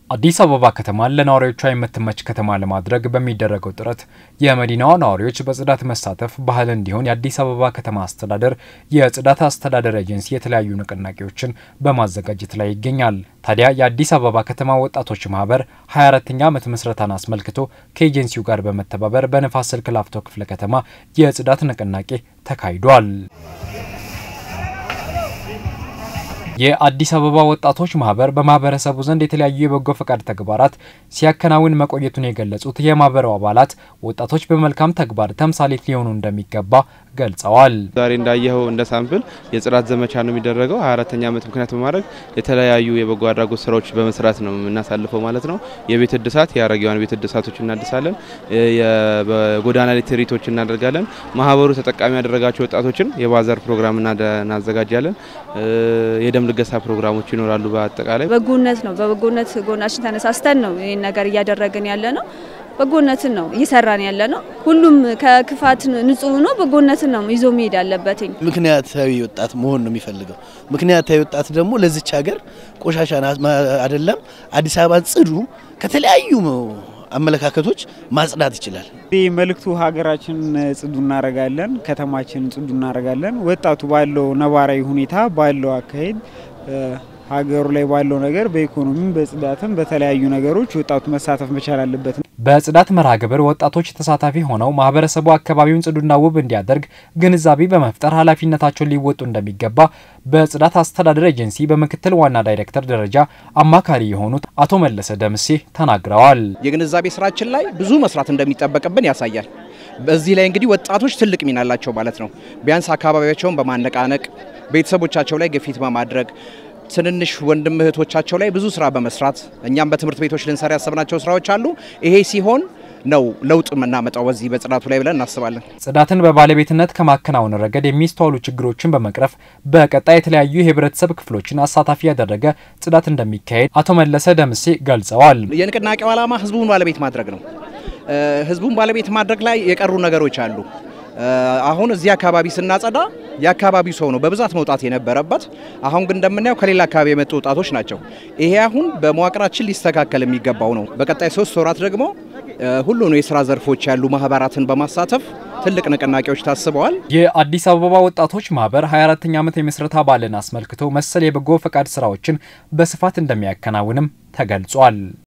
አዲስ አበባ ከተማን ለነዋሪዎቿ የምትመች ከተማ ለማድረግ በሚደረገው ጥረት የመዲናዋ ነዋሪዎች በጽዳት መሳተፍ ባህል እንዲሆን የአዲስ አበባ ከተማ አስተዳደር የጽዳት አስተዳደር ኤጀንሲ የተለያዩ ንቅናቄዎችን በማዘጋጀት ላይ ይገኛል። ታዲያ የአዲስ አበባ ከተማ ወጣቶች ማህበር 24ኛ ዓመት ምስረታን አስመልክቶ ከኤጀንሲው ጋር በመተባበር በንፋስ ስልክ ላፍቶ ክፍለ ከተማ የጽዳት ንቅናቄ ተካሂዷል። የአዲስ አበባ ወጣቶች ማህበር በማህበረሰቡ ዘንድ የተለያዩ የበጎ ፈቃድ ተግባራት ሲያከናውን መቆየቱን የገለጹት የማህበሩ አባላት ወጣቶች በመልካም ተግባር ተምሳሌት ሊሆኑ እንደሚገባ ገልጸዋል። ዛሬ እንዳየኸው እንደ ሳምፕል የጽዳት ዘመቻ ነው የሚደረገው። 24ተኛ ዓመት ምክንያት በማድረግ የተለያዩ የበጎ አድራጎት ስራዎች በመስራት ነው የምናሳልፈው ማለት ነው። የቤት እድሳት፣ የአረጋውያን ቤት እድሳቶች እናድሳለን። በጎዳና ላይ ትርኢቶች እናደርጋለን። ማህበሩ ተጠቃሚ ያደረጋቸው ወጣቶችን የባዛር ፕሮግራም እናዘጋጃለን። የደም ልገሳ ፕሮግራሞች ይኖራሉ። በአጠቃላይ በጎነት ነው። በበጎነት ጎናችን ተነሳስተን ነው ይህን ነገር እያደረግን ያለ ነው። በጎነትን ነው እየሰራን ያለ ነው። ሁሉም ከክፋት ንጹህ ሆኖ በጎነትን ነው ይዞ መሄድ ያለበትኝ። ምክንያታዊ ወጣት መሆን ነው የሚፈልገው። ምክንያታዊ ወጣት ደግሞ ለዚች ሀገር ቆሻሻ አይደለም አዲስ አበባን ጽዱ ከተለያዩ አመለካከቶች ማጽዳት ይችላል። ይህ መልእክቱ ሀገራችን ጽዱ እናረጋለን፣ ከተማችን ጽዱ እናረጋለን። ወጣቱ ባለው ነባራዊ ሁኔታ ባለው አካሄድ ሀገሩ ላይ ባለው ነገር በኢኮኖሚም በጽዳትም በተለያዩ ነገሮች ወጣቱ መሳተፍ መቻል አለበት። በጽዳት መርሃ ግብር ወጣቶች ተሳታፊ ሆነው ማህበረሰቡ አካባቢውን ጽዱና ውብ እንዲያደርግ ግንዛቤ በመፍጠር ኃላፊነታቸውን ሊወጡ እንደሚገባ በጽዳት አስተዳደር ኤጀንሲ በምክትል ዋና ዳይሬክተር ደረጃ አማካሪ የሆኑት አቶ መለሰ ደምሴ ተናግረዋል። የግንዛቤ ስራችን ላይ ብዙ መስራት እንደሚጠበቅብን ያሳያል። በዚህ ላይ እንግዲህ ወጣቶች ትልቅ ሚና አላቸው ማለት ነው። ቢያንስ አካባቢያቸውን በማነቃነቅ ቤተሰቦቻቸው ላይ ግፊት በማድረግ ትንንሽ ወንድም እህቶቻቸው ላይ ብዙ ስራ በመስራት እኛም በትምህርት ቤቶች ልንሰራ ያሰብናቸው ስራዎች አሉ። ይሄ ሲሆን ነው ለውጥ የምናመጣው በዚህ በጽዳቱ ላይ ብለን እናስባለን። ጽዳትን በባለቤትነት ከማከናወን ረገድ የሚስተዋሉ ችግሮችን በመቅረፍ በቀጣይ የተለያዩ የህብረተሰብ ክፍሎችን አሳታፊ ያደረገ ጽዳት እንደሚካሄድ አቶ መለሰ ደምሴ ገልጸዋል። የንቅናቄው ዓላማ ህዝቡን ባለቤት ማድረግ ነው። ህዝቡን ባለቤት ማድረግ ላይ የቀሩ ነገሮች አሉ። አሁን እዚህ አካባቢ ስናጸዳ የአካባቢው ሰው ነው በብዛት መውጣት የነበረበት። አሁን ግን እንደምናየው ከሌላ አካባቢ የመጡ ወጣቶች ናቸው። ይሄ አሁን በመዋቅራችን ሊስተካከል የሚገባው ነው። በቀጣይ ሶስት ወራት ደግሞ ሁሉን የስራ ዘርፎች ያሉ ማህበራትን በማሳተፍ ትልቅ ንቅናቄዎች ታስበዋል። የአዲስ አበባ ወጣቶች ማህበር 24ኛ ዓመት የምስረታ በዓልን አስመልክቶ መሰል የበጎ ፈቃድ ስራዎችን በስፋት እንደሚያከናውንም ተገልጿል።